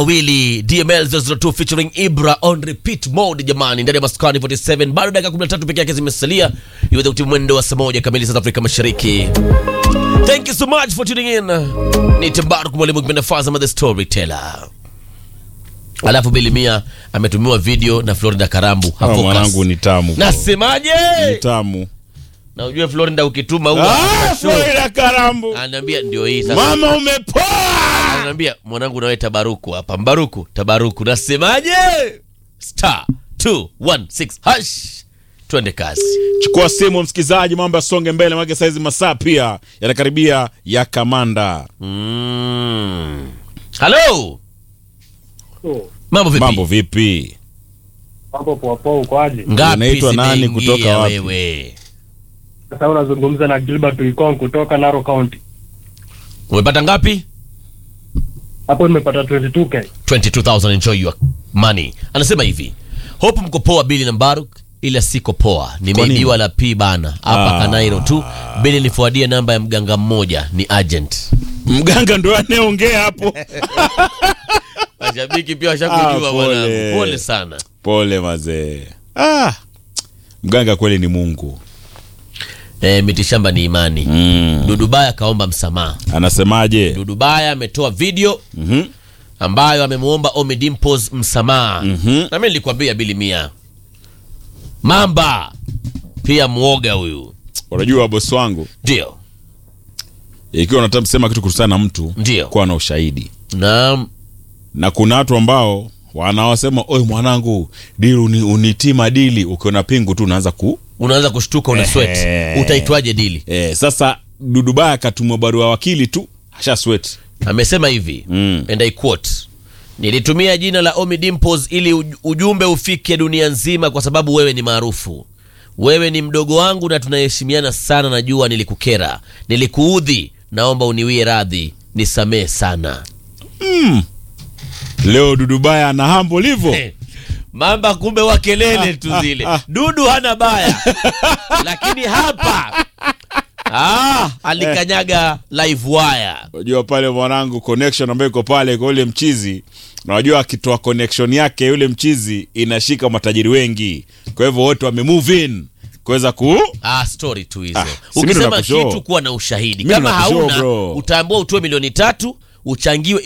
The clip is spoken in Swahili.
wawili DML 002 featuring Ibra on repeat mode jamani, ndani ya Maskani 47 bado dakika 13 peke yake zimesalia iweze kutimia mwendo wa saa moja kamili South Afrika Mashariki. Thank you so much for tuning in. Ni Tembaruk mwalimu kipenda Fazama the storyteller. Alafu Bilimia ametumiwa video na Florida Karambu Ah, Hafocus. mwanangu ni tamu. Nasemaje? Ni tamu. Na ujue Florida ukituma huwa Ah, hakuna show. Florida Karambu. Ananiambia ndio hii sasa. Mama umepoa. Ananiambia mwanangu nawe tabaruku hapa. Mbaruku, tabaruku. Nasemaje? Star 216 hash. Twende kazi. Chukua simu msikizaji, mambo yasonge mbele, maana saizi masaa pia yanakaribia ya kamanda. Mm. Hello. So, Mambo vipi? Mambo vipi? hapo poa poa ukoaje? Ngapi Unaitwa nani zimeingia kutoka wapi? wewe? Sasa unazungumza na Gilbert Ikong kutoka Narok County. Umepata ngapi? Hapo nimepata 22k. 22000 enjoy your money. Anasema hivi. Hope mko poa Billy na Mbaruk ila siko poa. Nimeibiwa la P bana hapa Ah. Kanairo tu. Billy nifuadie namba ya mganga mmoja ni agent. Mganga ndo anayeongea hapo. Mashabiki pia Ah, washakujua pole. bwana. Pole sana. Pole mazee. Ah. Mganga kweli ni Mungu. E, mitishamba ni imani. Mm. Dudubaya kaomba msamaha. Anasemaje? Dudubaya ametoa video Mhm. ambayo amemwomba Ommy Dimpoz msamaha. Mhm. Na mimi nilikwambia Bili Mia, mamba pia mwoga huyu. Unajua bosi wangu, Ndio, ikiwa unataka kusema kitu kuhusiana na mtu, ndio, kuwa na ushahidi. na Na kuna watu ambao wanaosema oi, mwanangu dili uni, unitima dili, ukiona pingu tu unaanza ku unaanza kushtuka, una sweat. Ehe. Utaitwaje dili? eh, sasa Dudubaya akatumwa barua wakili tu asha sweat. Amesema hivi Mm. and I quote, nilitumia jina la Ommy Dimpoz ili uj- ujumbe ufike dunia nzima, kwa sababu wewe ni maarufu. Wewe ni mdogo wangu na tunaheshimiana sana. Najua nilikukera, nilikuudhi, naomba uniwie radhi, nisamee sana. Leo Dudubaya ana hambo livo Eh, Mamba kumbe wa kelele tu zile. Dudu hana baya, lakini hapa ah, alikanyaga live wire. Unajua pale mwanangu, connection ambayo iko pale kwa yule mchizi, na unajua akitoa connection yake yule mchizi inashika matajiri wengi, kwa hivyo wote wame move in kuweza ku Ah, story tu hizo. Ah, si mimi ndo Ukisema nakushow. kitu kuwa na ushahidi, Mimi ndo kama nakushow, hauna bro. utaambiwa utoe milioni tatu uchangiwe